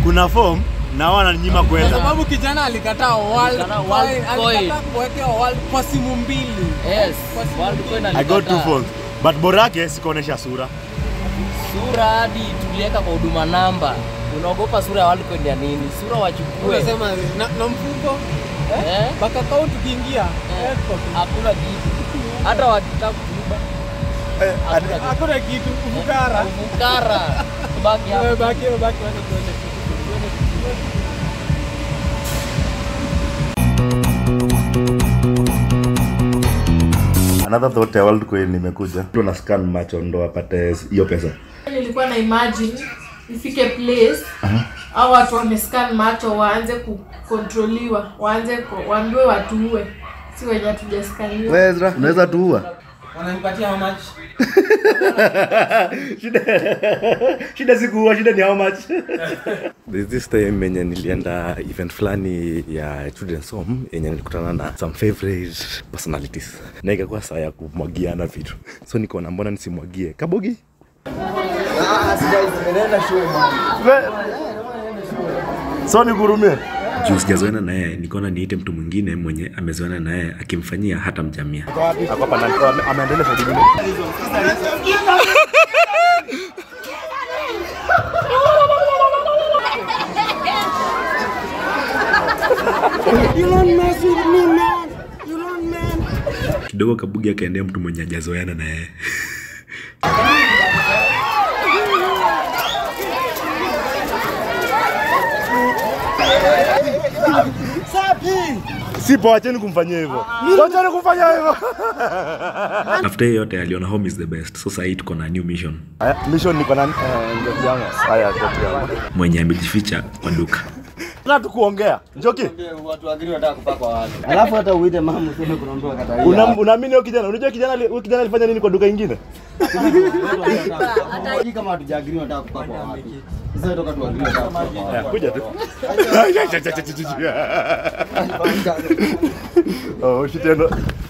kuna form na wananyima Kwa kwenda sababu kijana alikataa world Alikataa world coin, coin. alikataa kuwekea world kwa simu mbili. Yes, Kwa simu World mbili. Coin i got two alikataa. phones but bora yake sikuonesha sura Sura hadi tuliweka kwa huduma namba. Unaogopa sura ya World Coin ya nini? Sura wachukue. Unasema na, na mfuko Eh? bank account ukiingia Eh. eh, kwa- Hakuna kitu. Hata wakitaka kuiba. Hakuna kitu. hakuna kitu ufukara. Ufukara. Baki hapo. Wewe baki wewe baki wacha tuone. Tuone, tuone. another thought ya world coin imekuja mtu ana scan macho ndo apate hiyo pesa nilikuwa na imagine ifike place au watu wamescan macho waanze kukontroliwa waanze ku- waambiwe watuue si wenye hatujaskaniwa Ezra unaweza tuua Wananipatia how much? shida shida si kuua shida ni how much There's this time yenye nilienda event fulani ya children's home yenye nilikutana na some favorite personalities na ikakuwa saa ya kumwagiana vitu so nikaona mbona nisimwagie kabogi so nikurumie juu sijazoena na yeye nikaona niite mtu mwingine mwenye amezoena na yeye akimfanyia hata mjamia Ako hapa ndani. Ame- ameendelea shughuli nyingine. kidogo kabugi akaendea mtu mwenye ajazoeana na yeye si poa wacheni kumfanyia hivyo wacheni kumfanyia hivyo after hiyo yote aliona home is the best so sahii tuko na new mission Aya, mission niko na eh, njoki yangu haya njoki yangu mwenye amejificha kwa duka na tukuongea njoki alafu hata uite mama useme kuna mtu akataia Una- unaamini huyo kijana unajua kijana ali- huyo kijana alifanya nini kwa duka ingine hii kama hatujaagiri nataka kupaka wapi sasa toka tuagiri nataka kupaka wapi Aya, kuja tu Oh, ushitendo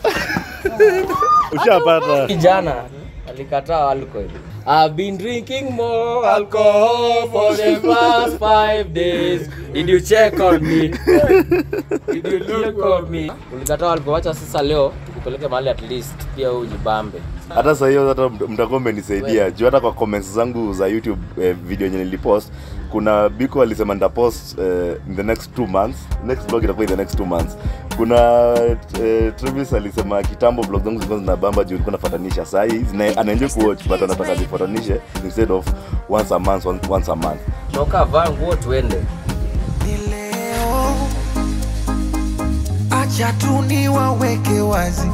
ushapata Kijana alikataa alcohol. I've been drinking more alcohol for the past five days. Did you check on me? Did you check on me? Ulikataa alcohol. Wacha sasa leo tukupeleke mahali at least pia ujibambe. hata saa hiyo hata mt- mtakuwa mmenisaidia juu hata kwa comments zangu za youtube eh, video yenye nilipost kuna biko alisema nitapost eh, in the next two months next vlog itakuwa in the next two months kuna eh, Travis alisema kitambo vlog zangu zilikuwa zinabamba juu nilikuwa nafatanisha saa hii zina- anaenjoy kuwatch but anataka zifatanishe instead of once a month once, once a month Toka vaa nguo tuende. ni leo, acha tu niwaweke wazi,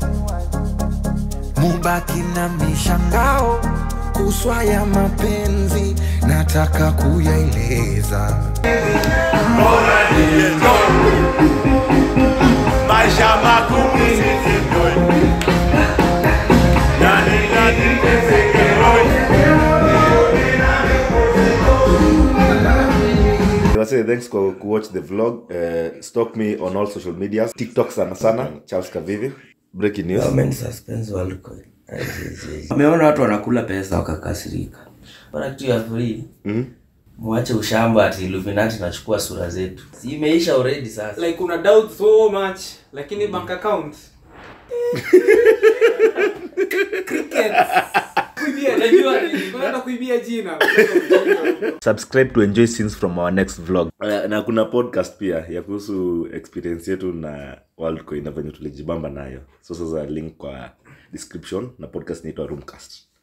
mubaki na mishangao kuswa ya mapenzi, nataka kuyaeleza. maisha magumu Wase, thanks kwa kuwatch the vlog uh, stalk me on all social medias tiktok sana sana charles kavivi breaking news Wameona watu wanakula pesa wakakasirika. Bora kitu ya free. Mwache ushamba ati Illuminati nachukua sura zetu. Si imeisha already sasa. Like una doubt so much lakini bank account Crickets. Kuibia, najua ni- unaenda kuibia jina subscribe to enjoy scenes from our next vlog uh, na kuna podcast pia ya kuhusu experience yetu na worldcoin na venye tulijibamba nayo so sasa link kwa description na podcast inaitwa roomcast